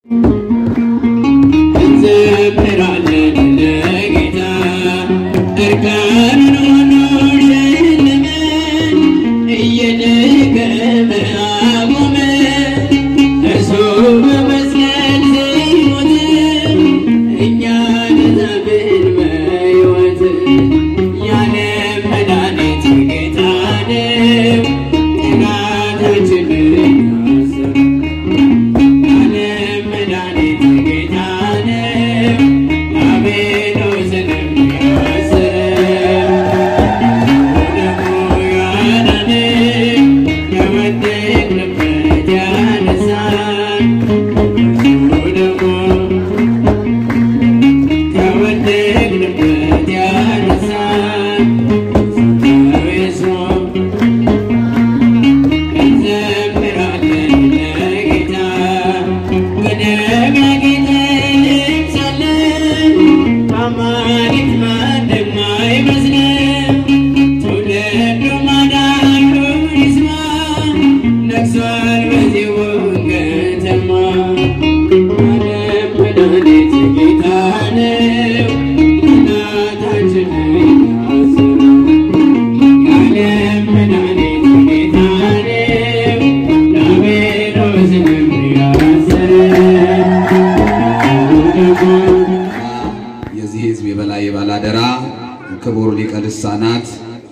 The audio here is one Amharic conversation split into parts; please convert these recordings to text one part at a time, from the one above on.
እንዘምራለን ለጌታ እርቃኑን ሆኖ ሸለመን እየደከመ አቆመን እርሱ በመስቀል ሲሞት እኛ ተዛብን በሕይወት የዓለም መድኃኒት ጌታ ነው ጠላታችንን ያሰረ የዓለም መድኃኒት ጌታ ነው ዲያብሎስንም ያሰረ ደግሞ ያዳነን ከወደቅንበት ያነሳን ደግሞ ከወደቅንበት ያነሳን ሰው እንዘምራለን ለጌታ በደመ ጌታ እንለብሳለን አማልክት ማንም አይመስለን ትውልዱ ማዳኑን ይስማ ነግሷል በዚሁ ከተማ ዓለም መድኃኒት ጌታ ነው እናታችንን ያሰረ የዓለም መድኃኒት ጌታ ነው ዲያብሎስንም ያሰረ የዚህ ሕዝብ የበላይ የባላደራ ክቡር ሊቀ ልሳናት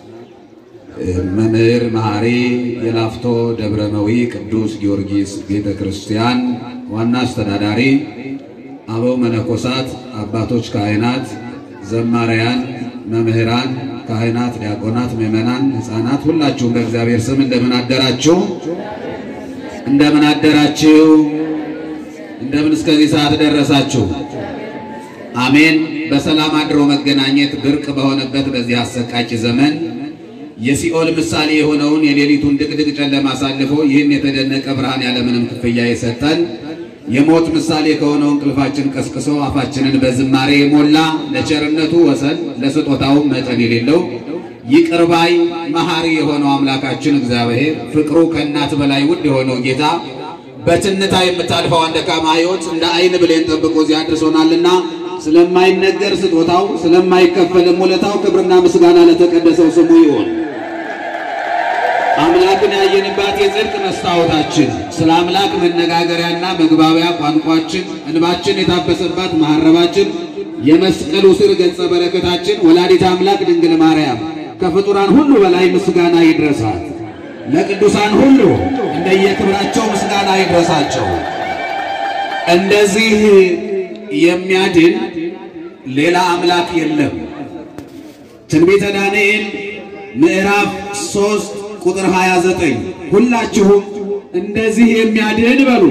መምህር መሐሪ የላፍቶ ደብረ መዊ ቅዱስ ጊዮርጊስ ቤተ ክርስቲያን ዋና አስተዳዳሪ፣ አበው መነኮሳት፣ አባቶች ካህናት፣ ዘማሪያን፣ መምህራን፣ ካህናት፣ ዲያቆናት፣ ምዕመናን፣ ሕፃናት ሁላችሁም በእግዚአብሔር ስም እንደምን አደራችሁ? እንደምን አደራችሁ? እንደምን እስከዚህ ሰዓት ደረሳችሁ? አሜን። በሰላም አድሮ መገናኘት ብርቅ በሆነበት በዚህ አሰቃቂ ዘመን የሲኦል ምሳሌ የሆነውን የሌሊቱን ድቅድቅ ጨለማ አሳልፎ ይህን የተደነቀ ብርሃን ያለምንም ክፍያ የሰጠን የሞት ምሳሌ ከሆነው እንቅልፋችን ቀስቅሶ አፋችንን በዝማሬ የሞላ ለቸርነቱ ወሰን ለስጦታውም መጠን የሌለው ይቅር ባይ መሐሪ የሆነው አምላካችን እግዚአብሔር ፍቅሩ ከእናት በላይ ውድ የሆነው ጌታ በትንታ የምታልፈው ደካማ ሕይወት እንደ ዓይን ብሌን ጠብቆ እዚህ አድርሶናልና ስለማይነገር ስጦታው ስለማይከፈልም ውለታው ክብርና ምስጋና ለተቀደሰው ስሙ ይሆን። አምላክን ያየንባት የጽድቅ መስታወታችን ስለ አምላክ መነጋገሪያና መግባቢያ ቋንቋችን እንባችን የታበሰባት መሐረባችን የመስቀሉ ስር ገጸ በረከታችን ወላዲት አምላክ ድንግል ማርያም ከፍጡራን ሁሉ በላይ ምስጋና ይድረሳት። ለቅዱሳን ሁሉ እንደየክብራቸው ምስጋና ይድረሳቸው። እንደዚህ የሚያድን ሌላ አምላክ የለም። ትንቢተ ዳንኤል ምዕራፍ 3 ቁጥር 29 ሁላችሁም እንደዚህ የሚያድን በሉ።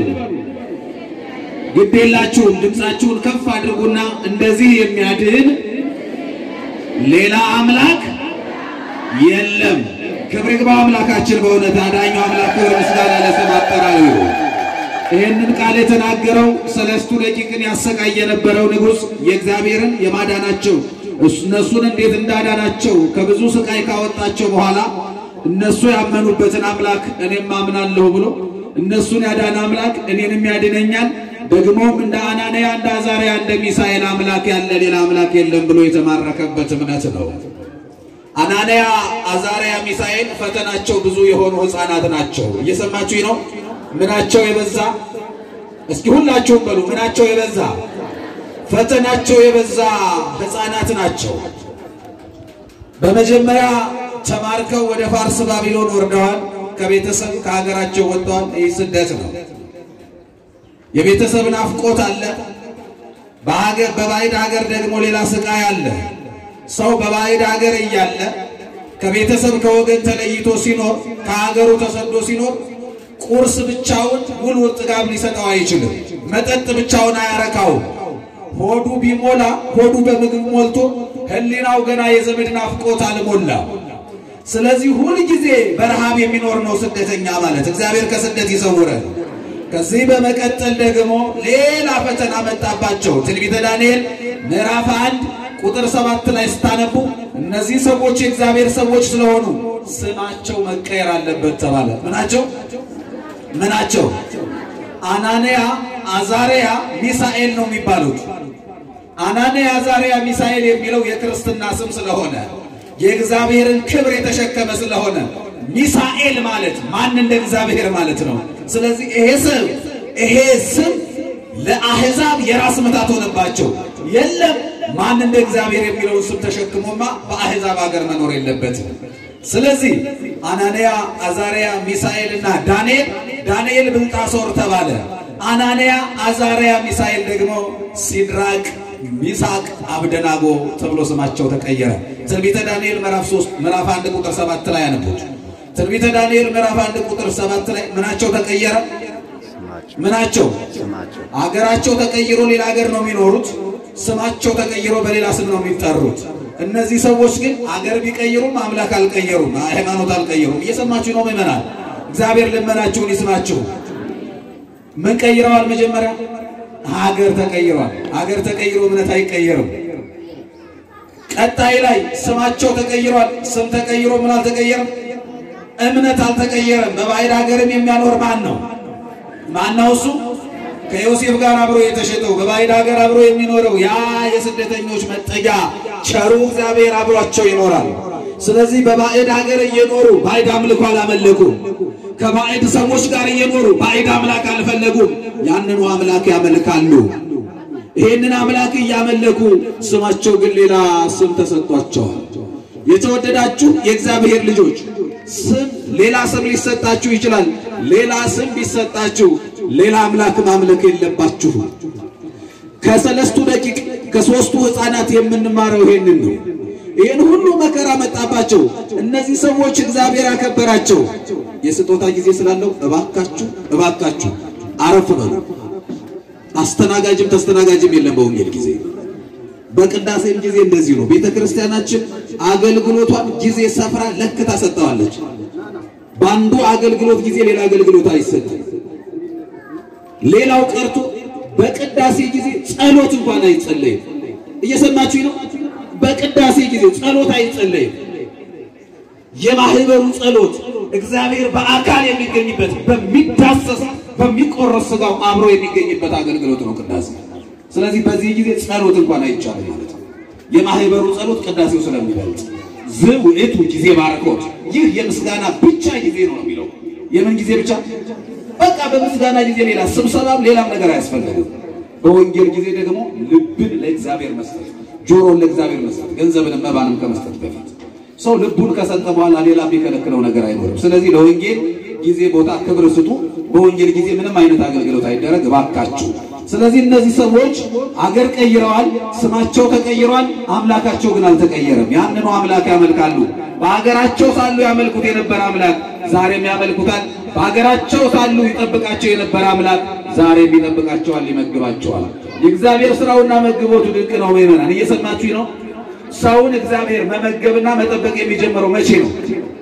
ግዴላችሁም ድምፃችሁን ከፍ አድርጉና እንደዚህ የሚያድን ሌላ አምላክ የለም። ክብር ይግባው አምላካችን በእውነት አዳኙ አምላክ ክብር ምስጋና ለስም አጠራሩ ይሁን። ይህንን ቃል የተናገረው ሰለስቱ ደቂቅን ያሰቃይ የነበረው ንጉሥ የእግዚአብሔርን የማዳናቸው እነሱን እንዴት እንዳዳናቸው ከብዙ ስቃይ ካወጣቸው በኋላ እነሱ ያመኑበትን አምላክ እኔም አምናለሁ ብሎ እነሱን ያዳነ አምላክ እኔንም ያድነኛል፣ ደግሞም እንደ አናንያ እንደ አዛርያ እንደ ሚሳኤል አምላክ ያለ ሌላ አምላክ የለም ብሎ የተማረከበት እምነት ነው። አናንያ፣ አዛርያ፣ ሚሳኤል ፈተናቸው ብዙ የሆኑ ሕፃናት ናቸው። እየሰማችሁኝ ነው? ምናቸው የበዛ እስኪ ሁላችሁም በሉ። ምናቸው የበዛ ፈተናቸው የበዛ ሕፃናት ናቸው። በመጀመሪያ ተማርከው ወደ ፋርስ ባቢሎን ወርደዋል። ከቤተሰብ ከሀገራቸው ወጥተዋል። ይህ ስደት ነው። የቤተሰብ ናፍቆት አለ። በሀገር በባዕድ ሀገር ደግሞ ሌላ ስቃይ አለ። ሰው በባዕድ ሀገር እያለ ከቤተሰብ ከወገን ተለይቶ ሲኖር ከሀገሩ ተሰዶ ሲኖር ቁርስ ብቻውን ሙሉ ጥጋብ ሊሰጠው አይችልም። መጠጥ ብቻውን አያረካውም። ሆዱ ቢሞላ ሆዱ በምግብ ሞልቶ ሕሊናው ገና የዘመድ ናፍቆት አልሞላ። ስለዚህ ሁል ጊዜ በረሃብ የሚኖር ነው ስደተኛ ማለት። እግዚአብሔር ከስደት ይሰውረን። ከዚህ በመቀጠል ደግሞ ሌላ ፈተና መጣባቸው። ትንቢተ ዳንኤል ምዕራፍ አንድ ቁጥር ሰባት ላይ ስታነቡ እነዚህ ሰዎች የእግዚአብሔር ሰዎች ስለሆኑ ስማቸው መቀየር አለበት ተባለ። ምናቸው ምናቸው አናንያ፣ አዛርያ፣ ሚሳኤል ነው የሚባሉት። አናንያ፣ አዛርያ፣ ሚሳኤል የሚለው የክርስትና ስም ስለሆነ የእግዚአብሔርን ክብር የተሸከመ ስለሆነ ሚሳኤል ማለት ማን እንደ እግዚአብሔር ማለት ነው። ስለዚህ ይሄ ስም ይሄ ስም ለአሕዛብ የራስ ምታት ሆነባቸው። የለም ማን እንደ እግዚአብሔር የሚለውን ስም ተሸክሞማ በአሕዛብ ሀገር መኖር የለበትም። ስለዚህ አናንያ፣ አዛርያ፣ ሚሳኤል እና ዳንኤል ዳንኤል ብልጣሶር ተባለ። አናንያ፣ አዛርያ፣ ሚሳኤል ደግሞ ሲድራቅ፣ ሚሳቅ፣ አብደናጎ ተብሎ ስማቸው ተቀየረ። ትንቢተ ዳንኤል ምዕራፍ 3 ምዕራፍ 1 ቁጥር 7 ላይ ያነቡት። ትንቢተ ዳንኤል ምዕራፍ 1 ቁጥር 7 ላይ ምናቸው ተቀየረ? ምናቸው አገራቸው ተቀይሮ ሌላ ሀገር ነው የሚኖሩት። ስማቸው ተቀይሮ በሌላ ስም ነው የሚጠሩት። እነዚህ ሰዎች ግን አገር ቢቀይሩም አምላክ አልቀየሩም፣ ሃይማኖት አልቀየሩም። እየሰማችሁ ነው ምእመናን? እግዚአብሔር ልመናችሁን ይስማችሁ። ምን ቀይረዋል? መጀመሪያ ሀገር ተቀይሯል። ሀገር ተቀይሮ እምነት አይቀየርም። ቀጣይ ላይ ስማቸው ተቀይሯል። ስም ተቀይሮ ምን አልተቀየረም? እምነት አልተቀየረም። በባዕድ ሀገርም የሚያኖር ማን ነው? ማን ነው እሱ? ከዮሴፍ ጋር አብሮ የተሸጠው በባዕድ ሀገር አብሮ የሚኖረው ያ የስደተኞች መጠጊያ ቸሩ እግዚአብሔር አብሯቸው ይኖራል። ስለዚህ በባዕድ ሀገር እየኖሩ ባዕድ አምልኮ አላመለኩም። ከባዕድ ሰዎች ጋር እየኖሩ ባዕድ አምላክ አልፈለጉም። ያንኑ አምላክ ያመልካሉ። ይህንን አምላክ እያመለኩ ስማቸው ግን ሌላ ስም ተሰጥቷቸዋል። የተወደዳችሁ የእግዚአብሔር ልጆች ስም ሌላ ስም ሊሰጣችሁ ይችላል። ሌላ ስም ቢሰጣችሁ ሌላ አምላክ ማምለክ የለባችሁ። ከሰለስቱ ደቂቅ ከሦስቱ ሕፃናት የምንማረው ይሄንን ነው። ይህን ሁሉ መከራ መጣባቸው። እነዚህ ሰዎች እግዚአብሔር ያከበራቸው የስጦታ ጊዜ ስላለው እባካችሁ እባካችሁ አረፍ በሉ። አስተናጋጅም ተስተናጋጅም የለም በወንጌል ጊዜ። በቅዳሴም ጊዜ እንደዚህ ነው። ቤተ ክርስቲያናችን አገልግሎቷን ጊዜ ሰፍራ ለክታ ሰጠዋለች። በአንዱ አገልግሎት ጊዜ ሌላ አገልግሎት አይሰጥም። ሌላው ቀርቶ በቅዳሴ ጊዜ ጸሎት እንኳን አይጸለይም። እየሰማችሁ ነው። በቅዳሴ ጊዜ ጸሎት አይጸለይም። የማህበሩ ጸሎት እግዚአብሔር በአካል የሚገኝበት በሚዳሰስ በሚቆረስ ሥጋው አብሮ የሚገኝበት አገልግሎት ነው ቅዳሴ። ስለዚህ በዚህ ጊዜ ጸሎት እንኳን አይቻልም ማለት ነው። የማህበሩ ጸሎት ቅዳሴው ስለሚበልጥ ዝውዕቱ ጊዜ ባርኮት፣ ይህ የምስጋና ብቻ ጊዜ ነው የሚለው። የምን ጊዜ ብቻ? በቃ በምስጋና ጊዜ ሌላ ስብሰባም ሌላም ነገር አያስፈልግም። በወንጌል ጊዜ ደግሞ ልብን ለእግዚአብሔር መስጠት፣ ጆሮን ለእግዚአብሔር መስጠት፣ ገንዘብንም መባንም ከመስጠት በፊት ሰው ልቡን ከሰጠ በኋላ ሌላ የሚከለክለው ነገር አይኖርም። ስለዚህ ለወንጌል ጊዜ፣ ቦታ፣ ክብር ስጡ። በወንጌል ጊዜ ምንም አይነት አገልግሎት አይደረግ እባካችሁ። ስለዚህ እነዚህ ሰዎች አገር ቀይረዋል፣ ስማቸው ተቀይሯል፣ አምላካቸው ግን አልተቀየረም። ያንኑ አምላክ ያመልካሉ። በሀገራቸው ሳሉ ያመልኩት የነበረ አምላክ ዛሬም ያመልኩታል። በሀገራቸው ሳሉ ይጠብቃቸው የነበረ አምላክ ዛሬም ይጠብቃቸዋል፣ ይመግባቸዋል። የእግዚአብሔር ስራውና መግቦቱ ድንቅ ነው። ምእመናን እየሰማችሁ ነው። ሰውን እግዚአብሔር መመገብና መጠበቅ የሚጀምረው መቼ ነው?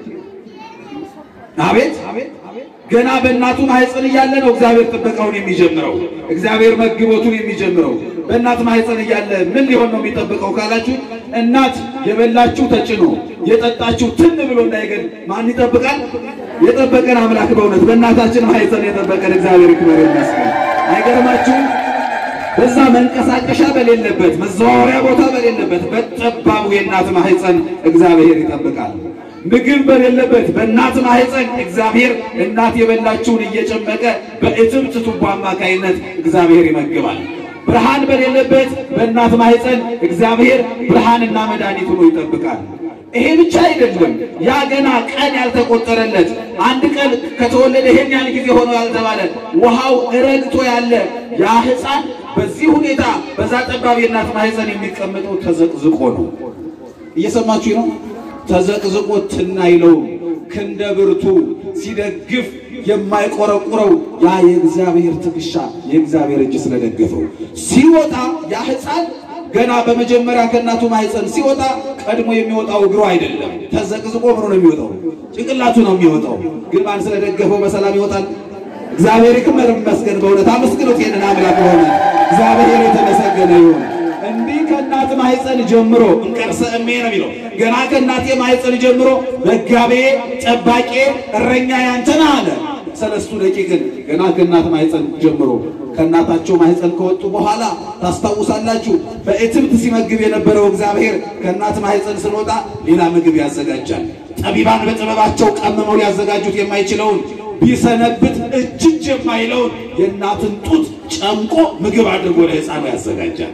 አቤት ገና በእናቱ ማህፀን እያለ ነው እግዚአብሔር ጥበቃውን የሚጀምረው። እግዚአብሔር መግቦቱን የሚጀምረው በእናት ማህፀን እያለ ምን ሊሆን ነው የሚጠብቀው ካላችሁ፣ እናት የበላችሁ ተጭኖ የጠጣችሁ ትን ብሎ እንዳይገል ማን ይጠብቃል? የጠበቀን አምላክ በእውነት በእናታችን ማህፀን የጠበቀን እግዚአብሔር ይክበር ይመስገን። አይገርማችሁም? በዛ መንቀሳቀሻ በሌለበት መዘዋወሪያ ቦታ በሌለበት በጠባቡ የእናት ማህፀን እግዚአብሔር ይጠብቃል። ምግብ በሌለበት በእናት ማህፀን እግዚአብሔር እናት የበላችውን እየጨመቀ በእትብት ቱቦ አማካይነት እግዚአብሔር ይመግባል። ብርሃን በሌለበት በእናት ማህፀን እግዚአብሔር ብርሃንና መድኃኒት ሆኖ ይጠብቃል። ይሄ ብቻ አይደለም። ያ ገና ቀን ያልተቆጠረለት አንድ ቀን ከተወለደ ይሄን ያህል ጊዜ ሆኖ ያልተባለ ውሃው ረግቶ ያለ ያ ሕፃን በዚህ ሁኔታ በዛ ጠባብ የእናት ማህፀን የሚቀመጠው ተዘቅዝቆ ነው። እየሰማችሁ ነው። ተዘቅዝቆ ትናይለውም ክንደ ብርቱ ሲደግፍ የማይቆረቁረው ያ የእግዚአብሔር ትከሻ የእግዚአብሔር እጅ ስለደገፈው ሲወጣ ያ ሕፃን ገና በመጀመሪያ ከእናቱ ማህፀን ሲወጣ ቀድሞ የሚወጣው እግሩ አይደለም። ተዘቅዝቆ ምኑ ነው የሚወጣው? ጭንቅላቱ ነው የሚወጣው። ግን ማን ስለደገፈው በሰላም ይወጣል? እግዚአብሔር ይክበር ይመስገን። በእውነት አመስግኖት ይሄንን አምላክ ሆነ እግዚአብሔር የተመሰገነ ይሁን። እንዲህ ከእናት ማህፀን ጀምሮ እንቀርሰ እሜ ነው የሚለው። ገና ከእናቴ ማህፀን ጀምሮ መጋቤ፣ ጠባቄ፣ እረኛ ያንተ ነህ አለ። ሰለስቱ ደቂቅን ገና ከእናት ማህፀን ጀምሮ ከእናታቸው ማህፀን ከወጡ በኋላ ታስታውሳላችሁ። በእትብት ሲመግብ የነበረው እግዚአብሔር ከእናት ማህፀን ስንወጣ ሌላ ምግብ ያዘጋጃል። ጠቢባን በጥበባቸው ቀምመው ሊያዘጋጁት የማይችለውን ቢሰነብት እጅጅ የማይለውን የእናትን ጡት ጨምቆ ምግብ አድርጎ ለሕፃኑ ያዘጋጃል።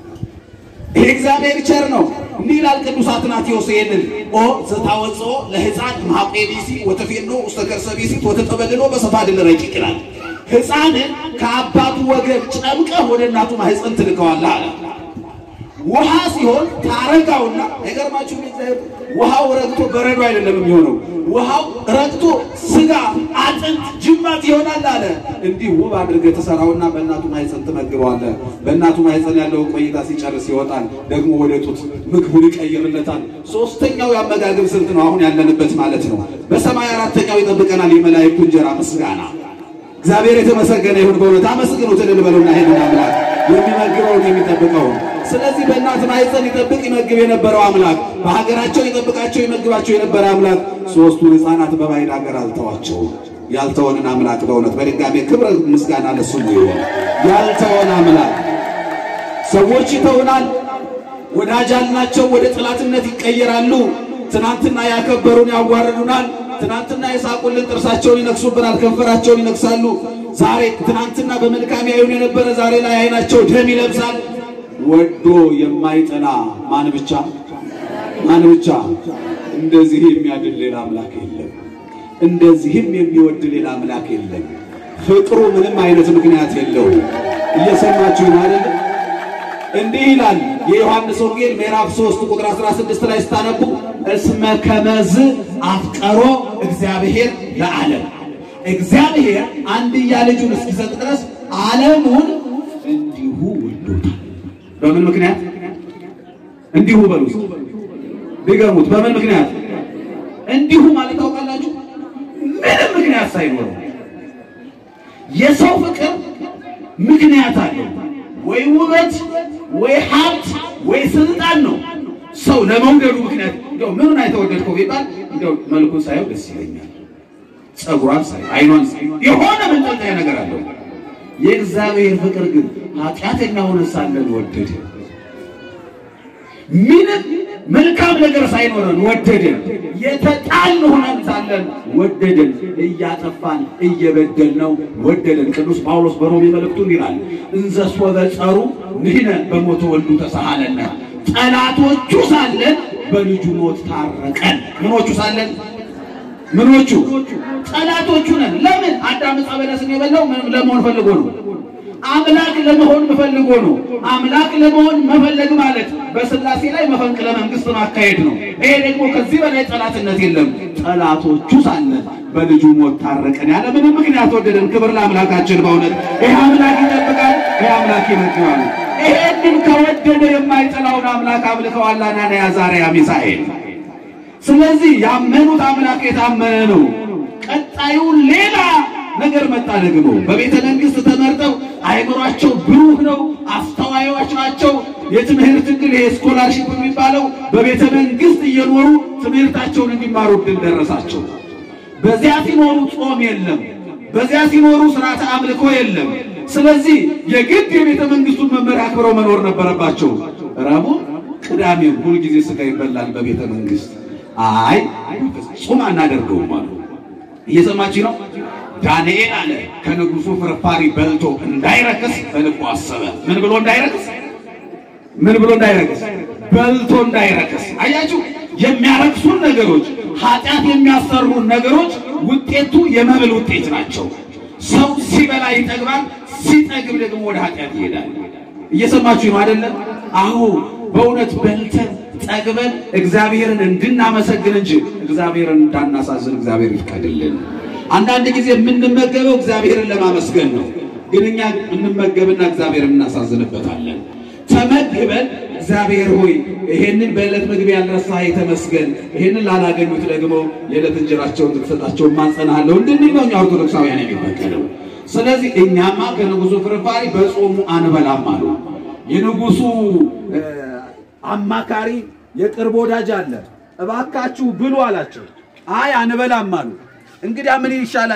ይህ እግዚአብሔር ቸር ነው። እንዲህ ይላል ቅዱስ አትናቴዎስ ይሄንን ኦ ዘታወፅኦ ለሕፃን ማቄ ቢሲ ወተፌኖ ውስተ ከርሰ ቢሲት ወተጠበልሎ በሰፋድል ረቂቅ ይላል። ሕፃንን ከአባቱ ወገብ ጨምቀህ ወደ እናቱ ማህፀን ትልከዋለህ አለ። ውሃ ሲሆን ታረጋውና አይገርማችሁ? እግዚአብሔር ውሃው ረግቶ በረዶ አይደለም የሚሆነው። ውሃው ረግቶ ስጋ፣ አጥንት፣ ጅማት ይሆናል አለ። እንዲህ ውብ አድርገህ ትሰራውና በእናቱ ማህፀን ትመግበዋለህ። በእናቱ ማህፀን ያለውን ቆይታ ሲጨርስ ይወጣል። ደግሞ ወደ ጡት ምግቡን ይቀይርለታል። ሶስተኛው የአመጋገብ ስልት ነው አሁን ያለንበት ማለት ነው። በሰማይ አራተኛው ይጠብቀናል የመላእክቱ እንጀራ ምስጋና። እግዚአብሔር የተመሰገነ ይሁን። በእውነት አመስግኑት እልል በሉና ይሄንን አምላክ የሚመግበውን የሚጠብቀውን ስለዚህ በእናት ማህፀን ይጠብቅ ይመግብ የነበረው አምላክ በሀገራቸው ይጠብቃቸው ይመግባቸው የነበረ አምላክ ሶስቱን ሕፃናት በባዕድ ሀገር አልተዋቸውም። ያልተወንን አምላክ በእውነት በድጋሜ ክብረ ምስጋና ለስሙ ይሆን። ያልተወን አምላክ ሰዎች ይተውናል፣ ወዳጅ አልናቸው ወደ ጠላትነት ይቀየራሉ። ትናንትና ያከበሩን ያዋርዱናል። ትናንትና የሳቁልን ጥርሳቸውን ይነክሱብናል፣ ከንፈራቸውን ይነክሳሉ። ዛሬ ትናንትና በመልካም ያዩን የነበረ ዛሬ ላይ አይናቸው ደም ይለብሳል። ወዶ የማይጠላ ማን ብቻ ማን ብቻ? እንደዚህ የሚያድል ሌላ አምላክ የለም። እንደዚህም የሚወድ ሌላ አምላክ የለም። ፍቅሩ ምንም አይነት ምክንያት የለውም። እየሰማችሁ አይደል? እንዲህ ይላል የዮሐንስ ወንጌል ምዕራፍ 3 ቁጥር 16 ላይ ስታነቡ እስመ ከመዝ አፍቀሮ እግዚአብሔር ለዓለም እግዚአብሔር አንድያ ልጁን እስኪሰጥ ድረስ ዓለሙን እንዲሁ ወዶታል። በምን ምክንያት እንዲሁ በሉ ድገሙት። በምን ምክንያት እንዲሁ ማለት ታውቃላችሁ? ምንም ምክንያት ሳይኖረው የሰው ፍቅር ምክንያት አለው። ወይ ውበት፣ ወይ ሀብት፣ ወይ ስልጣን ነው ሰው ለመውደዱ ምክንያት። እንደው ምኑን አይተወደድከው ቢባል እንደው መልኩን ሳየው ደስ ይለኛል፣ ጸጉሯን ሳየው፣ አይኗን ሳየው የሆነ መንጠልጠያ ነገር አለው። የእግዚአብሔር ፍቅር ግን ኃጢአተኛ ሆነ ሳለን ወደደ። ምንም መልካም ነገር ሳይኖረን ወደደን። የተጣልን ሆነን ሳለን ወደደን። እያጠፋን እየበደልነው ወደደን። ቅዱስ ጳውሎስ በሮሜ መልእክቱን ይላል እንዘ ሶበ ጸሩ ንሕነ በሞተ ወልዱ ተሳሃለነ፣ ጠላቶቹ ሳለን በልጁ ሞት ታረቀን። ምኖቹ ሳለን ምኖቹ ጠላቶቹ ነን። ለምን? አዳም ዕፀ በለስን የበላው ምንም ለመሆን ፈልጎ ነው። አምላክ ለመሆን መፈልጎ ነው። አምላክ ለመሆን መፈለግ ማለት በሥላሴ ላይ መፈንቅለ መንግስት ማካሄድ ነው። ይሄ ደግሞ ከዚህ በላይ ጠላትነት የለም። ጠላቶቹ ሳለን በልጁ ሞት ታረቀን። ያለ ምንም ምክንያት ወደደን። ክብር ለአምላካችን። በእውነት ይሄ አምላክ ይጠብቃል፣ ይሄ አምላክ ይመግባል። ይሄንን ከወደደ የማይጠላውን አምላክ አምልከዋል አናንያ አዛርያ ሚሳኤል። ስለዚህ ያመኑት አምላክ የታመነ ነው። ቀጣዩ ሌላ ነገር መጣ። ደግሞ በቤተ መንግስት ተመርጠው አይምሯቸው ብሩህ ነው፣ አስተዋዮች ናቸው። የትምህርት እድል ይሄ ስኮላርሺፕ የሚባለው በቤተ መንግስት እየኖሩ ትምህርታቸውን እንዲማሩ እድል ደረሳቸው። በዚያ ሲኖሩ ጾም የለም፣ በዚያ ሲኖሩ ስርዓተ አምልኮ የለም። ስለዚህ የግድ የቤተ መንግስቱን መመሪያ አክብረው መኖር ነበረባቸው። ረቡዕ፣ ቅዳሜም ሁልጊዜ ስጋ ይበላል በቤተ መንግስት። አይ ጾም አናደርገውም አሉ። እየሰማች ነው። ዳንኤል አለ ከንጉሱ ፍርፋሪ በልቶ እንዳይረክስ በልቡ አሰበ። ምን ብሎ እንዳይረክስ? ምን ብሎ እንዳይረክስ? በልቶ እንዳይረክስ። አያችሁ፣ የሚያረክሱን ነገሮች፣ ኃጢአት የሚያሰሩን ነገሮች ውጤቱ የመብል ውጤት ናቸው። ሰው ሲበላ ይጠግባል፣ ሲጠግብ ደግሞ ወደ ኃጢአት ይሄዳል። እየሰማችሁ ነው አይደለም? አሁ በእውነት በልተን ጠግበን እግዚአብሔርን እንድናመሰግን እንጂ እግዚአብሔርን እንዳናሳዝን እግዚአብሔር ይፍቀድልን። አንዳንድ ጊዜ የምንመገበው እግዚአብሔርን ለማመስገን ነው፣ ግን እኛ እንመገብና እግዚአብሔርን እናሳዝንበታለን። ተመግበን እግዚአብሔር ሆይ ይሄንን በዕለት ምግብ ያልረሳህ የተመስገን፣ ይሄንን ላላገኙት ደግሞ የዕለት እንጀራቸውን እንድትሰጣቸው ማጸናሃለሁ እንድንል ነው እኛ ኦርቶዶክሳውያን የሚፈቀደው። ስለዚህ እኛማ ከንጉሱ ፍርፋሪ በጾሙ አንበላም አሉ። የንጉሱ አማካሪ የቅርብ ወዳጅ አለ። እባካችሁ ብሉ አላቸው። አይ አንበላም አሉ። እንግዲያ ምን ይሻላል?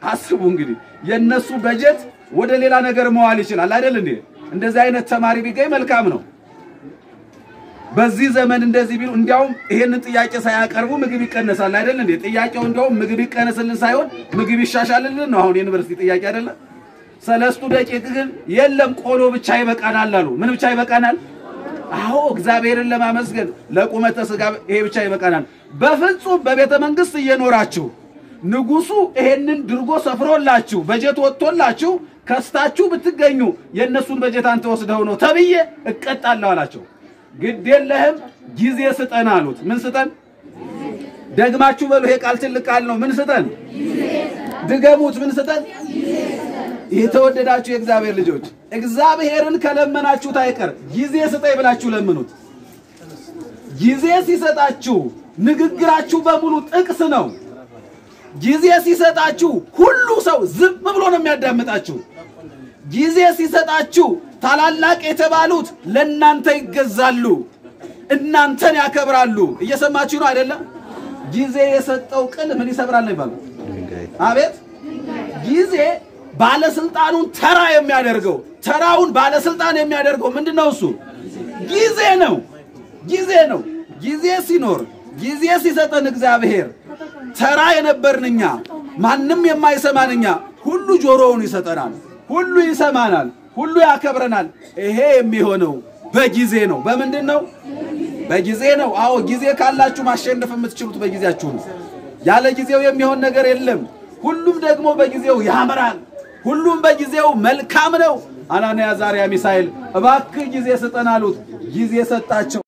አስቡ እንግዲህ የነሱ በጀት ወደ ሌላ ነገር መዋል ይችላል አይደል እንዴ? እንደዚህ አይነት ተማሪ ቢገኝ መልካም ነው። በዚህ ዘመን እንደዚህ ቢሉ እንዲያውም ይሄንን ጥያቄ ሳያቀርቡ ምግብ ይቀነሳል አይደል እንዴ? ጥያቄው እንዲያውም ምግብ ይቀነስልን ሳይሆን ምግብ ይሻሻልልን ነው። አሁን የዩኒቨርሲቲ ጥያቄ አይደለም። ሰለስቱ ደቂቅ ግን የለም ቆሎ ብቻ ይበቃናል አሉ። ምን ብቻ ይበቃናል? አዎ እግዚአብሔርን ለማመስገን ለቁመተ ስጋ ይሄ ብቻ ይበቃናል። በፍጹም በቤተ መንግስት እየኖራችሁ ንጉሱ ይሄንን ድርጎ ሰፍሮላችሁ በጀት ወጥቶላችሁ ከስታችሁ ብትገኙ የእነሱን በጀት አንተ ወስደው ነው ተብዬ እቀጣለሁ አላቸው። ግድ የለህም ጊዜ ስጠን አሉት። ምን ስጠን? ደግማችሁ በሉ። ይሄ ቃል ትልቅ ቃል ነው። ምን ስጠን? ድገሙት። ምን ስጠን? የተወደዳችሁ የእግዚአብሔር ልጆች እግዚአብሔርን ከለመናችሁት አይቀር ጊዜ ስጠኝ ብላችሁ ለምኑት። ጊዜ ሲሰጣችሁ ንግግራችሁ በሙሉ ጥቅስ ነው። ጊዜ ሲሰጣችሁ ሁሉ ሰው ዝም ብሎ ነው የሚያዳምጣችሁ። ጊዜ ሲሰጣችሁ ታላላቅ የተባሉት ለእናንተ ይገዛሉ፣ እናንተን ያከብራሉ። እየሰማችሁ ነው አይደለም? ጊዜ የሰጠው ቅል ምን ይሰብራል ነው ይባሉ። አቤት ጊዜ ባለስልጣኑን ተራ የሚያደርገው ተራውን ባለስልጣን የሚያደርገው ምንድን ነው? እሱ ጊዜ ነው። ጊዜ ነው። ጊዜ ሲኖር ጊዜ ሲሰጠን እግዚአብሔር ተራ የነበርን እኛ ማንም የማይሰማን እኛ ሁሉ ጆሮውን ይሰጠናል፣ ሁሉ ይሰማናል፣ ሁሉ ያከብረናል። ይሄ የሚሆነው በጊዜ ነው። በምንድን ነው? በጊዜ ነው። አዎ ጊዜ ካላችሁ ማሸነፍ የምትችሉት በጊዜያችሁ ነው። ያለ ጊዜው የሚሆን ነገር የለም። ሁሉም ደግሞ በጊዜው ያምራል። ሁሉም በጊዜው መልካም ነው። አናንያ፣ አዛርያ፣ ሚሳኤል እባክህ ጊዜ ስጠን አሉት። ጊዜ ሰጣቸው።